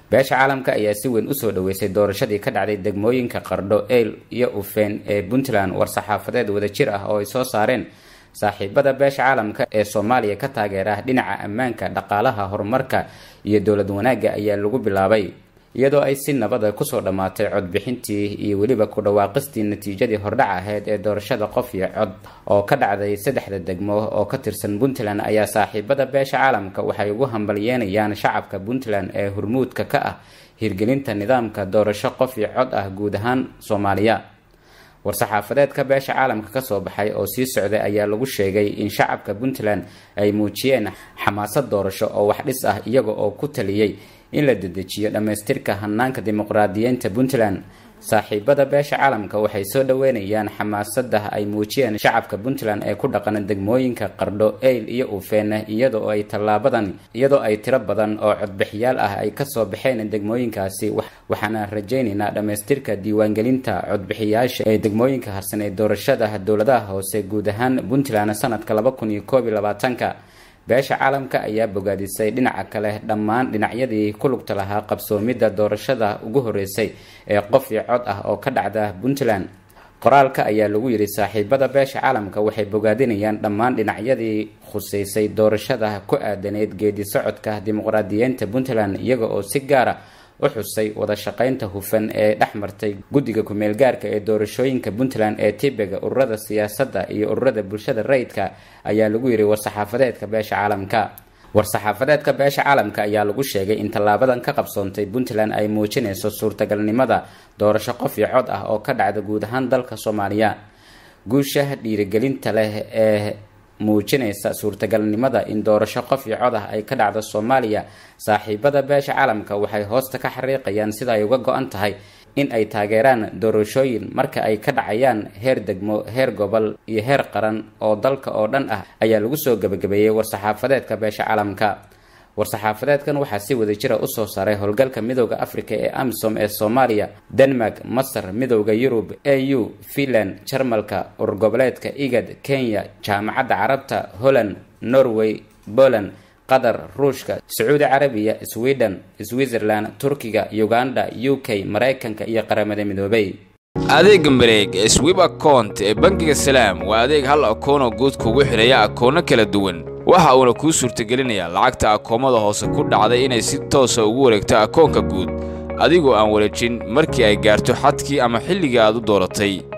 beesha caalamka ayaa si weyn usoo dhaweysay doorashadii ka dhacday degmooyinka qardho eyl iyo ufeen ee puntland war-saxaafadeed wadajir ah oo ay soo saareen saaxiibada beesha caalamka ee soomaaliya ka taageera dhinaca ammaanka dhaqaalaha horumarka iyo dowlad wanaagga ayaa lagu bilaabay iyadoo ay si nabada kusoo dhammaatay codbixintii iyo weliba ku dhawaaqistii natiijadii hordhac ahayd ee doorashada qof iyo cod oo ka dhacday saddexda degmo oo ka tirsan puntland ayaa saaxiibada beesha caalamka waxay ugu hambalyeenayaan shacabka puntland ee hurmuudka ka ah hirgelinta nidaamka doorasho qof iyo cod ah guud ahaan soomaaliya war-saxaafadeedka beesha caalamka kasoo baxay oo sii socday ayaa lagu sheegay in shacabka puntland ay muujiyeen xamaasad doorasho oo wax dhis ah iyaga oo ku taliyey in la dedejiyo dhammaystirka hanaanka dimuqraadiyiinta puntland saaxiibada beesha caalamka waxay soo dhaweynayaan xamaasada ay muujiyeen shacabka puntland ee ku dhaqan degmooyinka qardho eyl iyo ufeene iyadoo ay tallaabadan iyadoo ay tiro badan oo codbixiyaal ah ay kasoo baxeen degmooyinkaasi waxaana rajaynaynaa dhammaystirka diiwaangelinta codbixiyaasha ee degmooyinka harsan ee doorashada dowladaha hoose guud ahaan puntland sanadka laba kun iyo koob iyo labaatanka beesha caalamka ayaa bogaadisay dhinaca kale dhammaan dhinacyadii ku lugta lahaa qabsoomidda doorashada ugu horeysay ee qof iyo cod ah oo ka dhacda puntland qoraalka ayaa lagu yidhi saaxiibada beesha caalamka waxay bogaadinayaan dhammaan dhinacyadii khuseysay doorashada ku aadaneyd geedi socodka dimuqraadiyiinta puntland iyaga oo si gaara u xusay wada shaqaynta hufan ee dhex martay guddiga ku-meel gaarka ee doorashooyinka puntland ee tibega ururada siyaasadda iyo ururada bulshada rayidka ayaa lagu yidhi war-saxaafadeedka beesha caalamka war-saxaafadeedka beesha caalamka ayaa lagu sheegay in tallaabadan ka qabsoontay puntland ay muujinayso suurtagalnimada doorasho qof iyo cod ah oo ka dhacda guud ahaan dalka soomaaliya guusha dhiirigelinta leh ee muujinaysa suurtagalnimada in doorasho qof iyo cod ah ay ka dhacdo soomaaliya saaxiibada beesha caalamka waxay hoosta ka xariiqayaan sida ay uga go-an tahay in ay taageeraan doorashooyin marka ay ka dhacayaan heer degmo heer gobol iyo heer qaran oo dalka oo dhan ah ayaa lagu soo gebagabeeyey war-saxaafadeedka beesha caalamka war-saxaafadeedkan waxaa si wada jira usoo saaray howlgalka midooda africa ee amisom ee soomaaliya denmark masar midooda yurub a u finland jarmalka urgoboleedka igad kenya jaamacadda carabta holland norway poland qatar ruushka sacuudi carabiya sweden switzerland turkiga uganda u k maraykanka iyo qaramada midoobay adeega mareeg ee swib akount ee bangiga salaam waa adeeg hal akoonoo guud kugu xidhaya akoono kala duwan waxa uuna kuu suurtagelinayaa lacagta akoomada hoose ku dhacday inay si toosa ugu wareegto akoonka guud adigoo aan wareejin markii ay gaarto xadkii ama xilligii aad u dooratay